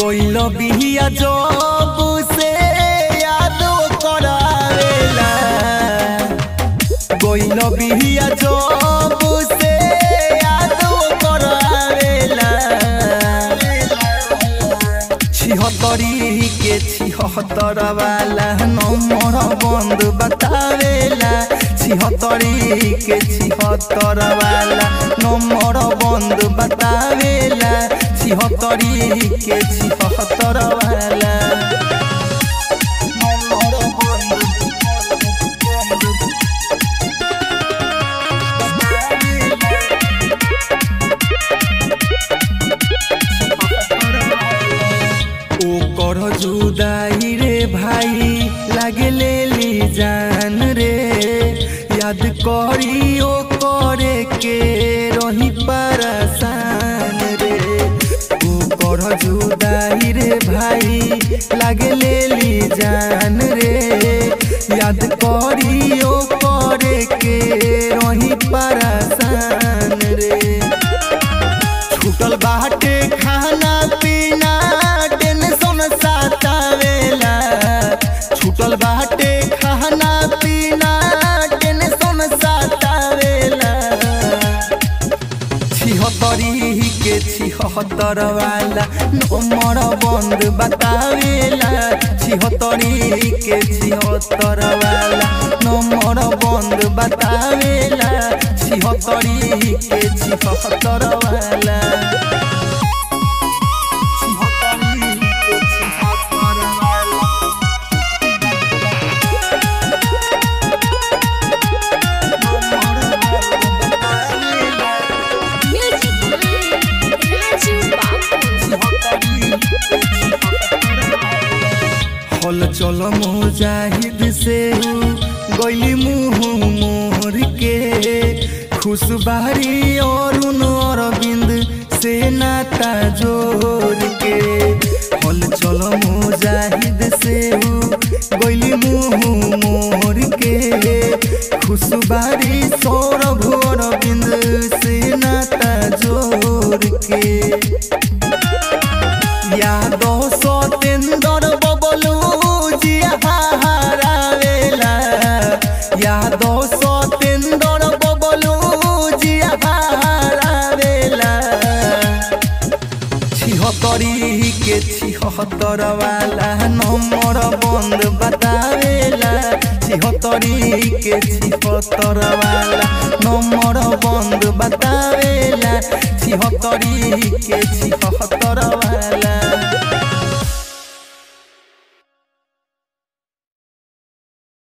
गइल बिहिया जब से यादो करावेला गइल बिहिया जब से यादो करावेला छिहत्तरी के छिहत्तर वाला नंबर बंद बतावेला छिहत्तरी के छिहत्तर वाला नंबर बंद बतावेला छिहत्तरी के छिहत्तर वाला नंबर बंद ओकर जुदाई रे भाई लागे ले ली जान रे याद करी ओ करे के रही परेशान रे ओकर जुदाई रे भाई लागे ले ली जान रे याद करी ओ करे के रही परेशान रे छूटल बाटे खाना पीना टेंशन सतावेला छूटल बाटे खाना पीना टेंशन सतावेला छिहत्तरी के छिहत्तर वाला नंबर बंद बतावेला छिहत्तरी के छिहत्तर वाला नंबर बंद बतावेला छिहत्तरी के छिहत्तर वाला छिहत्तरी के छिहत्तर वाला Music by Raju Babu. हल चल मुजाहिद से गैली मुँह मोर के खुशबारी अरुण अरविंद से नाता जोड़ के हल चल मुजाहिद से गैली मुँह मोर के खुशबारी सौरभ अरविंद से नाता जोड़ के यादव सतेंद्र बबलू जिया हरावेला यादव सतेंद्र बबलू जिया हरावेला छिहत्तरी के छिहत्तर वाला नंबर बंद बतावेला छिहत्तरी के छिहत्तर वाला नंबर बंद बतावेला छिहत्तरी के छिहत्तर वाला